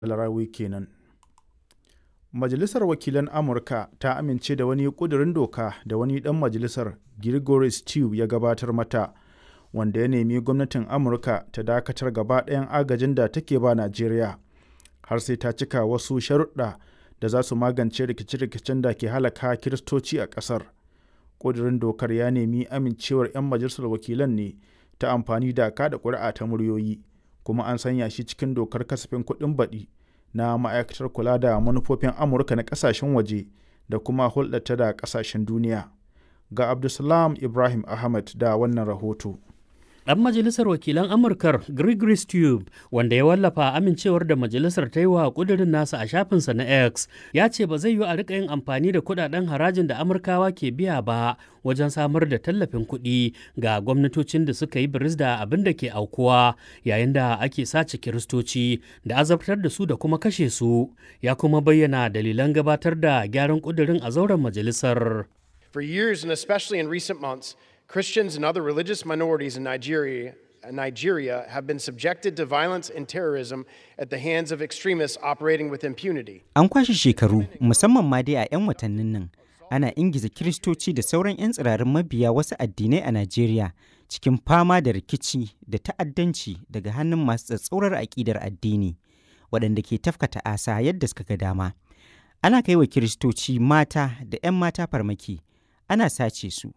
Alarawi kenan. Majalisar Wakilan Amurka ta amince da wani ƙudurin doka da wani ɗan majalisar, Gregory Stew ya gabatar mata, wanda ya nemi gwamnatin Amurka ta dakatar gaba ɗayan agajin da take ba Najeriya, har sai ta cika wasu sharuɗɗa da za su magance rikice-rikicen da ke halaka Kiristoci a ƙasar. Ƙudurin dokar ya nemi amincewar 'yan majalisar wakilan ne ta amfani da kaɗa ƙuri'a ta muryoyi, kuma an sanya shi cikin dokar kasafin kuɗin baɗi na Ma'aikatar Kula da Manufofin Amurka na ƙasashen waje da kuma hulɗarta da ƙasashen duniya. Ga Abdulsalam Ibrahim Ahmed da wannan rahoto. Ɗan majalisar wakilan Amurkar Gregory Stew wanda ya wallafa amincewar da majalisar ta yi wa ƙudurin nasa a shafinsa na X ya ce ba zai yi a riƙa yin amfani da kuɗaɗen harajin da Amurkawa ke biya ba wajen samar da tallafin kuɗi ga gwamnatocin da suka yi biris da abin da ke aukuwa yayin da ake sace kiristoci da azabtar da su da kuma kashe su ya kuma bayyana dalilan gabatar da gyaran ƙudurin a zauren majalisar. For years and especially in recent months, Christians and other religious minorities in Nigeria, Nigeria have been subjected to violence and terrorism at the hands of extremists operating with impunity. An kwashe shekaru, musamman ma dai a 'yan watannin nan, ana ingiza Kiristoci da sauran 'yan tsirarin mabiya wasu addinai a Najeriya cikin fama da rikici da ta'addanci daga hannun masu tsatsaurar aƙidar addini, waɗanda ke tafkata asa yadda suka ga dama. Ana kai wa Kiristoci mata da 'yan mata farmaki, ana sace su,